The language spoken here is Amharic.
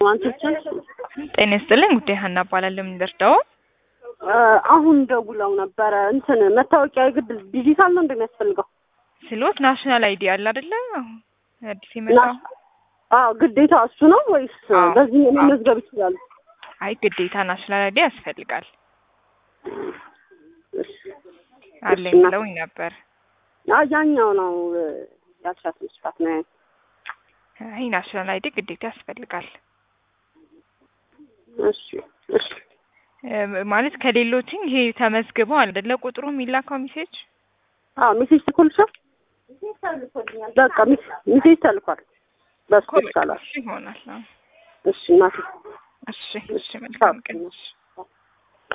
አንቶችን ጤና ይስጥልኝ። ጉዳይ ሀና እባላለሁ። ምን ልርዳው? አሁን ደውለው ነበረ። እንትን መታወቂያ የግድ ዲጂታል ነው እንደሚያስፈልገው ስሎት ናሽናል አይዲ አለ አይደለ? አሁን አዲስ የመጣው አዎ፣ ግዴታ እሱ ነው ወይስ አዎ፣ በዚህ አዎ። መመዝገብ ይችላሉ? አይ ግዴታ ናሽናል አይዲ ያስፈልጋል እሺ፣ አለኝ እና- ብለውኝ ነበር። አዎ፣ ያኛው ነው ያልሻት መስፋት ነው። አይ ናሽናል አይዲ ግዴታ ያስፈልጋል እሺ፣ እሺ። እ፣ ማለት ከሌሎችኝ ይሄ ተመዝግበው አይደለ ቁጥሩ የሚላከው ሜሴጅ አዎ፣ ሜሴጅ ተልኮልሻል? በቃ ሜስ- ሜሴጅ ተልኳል። በሱ ኮ- ይቻላል። እሱ ይሆናል። አዎ። እሺ እናቴ እሺ፣ እሺ፣ መልካም ቀን። እሺ።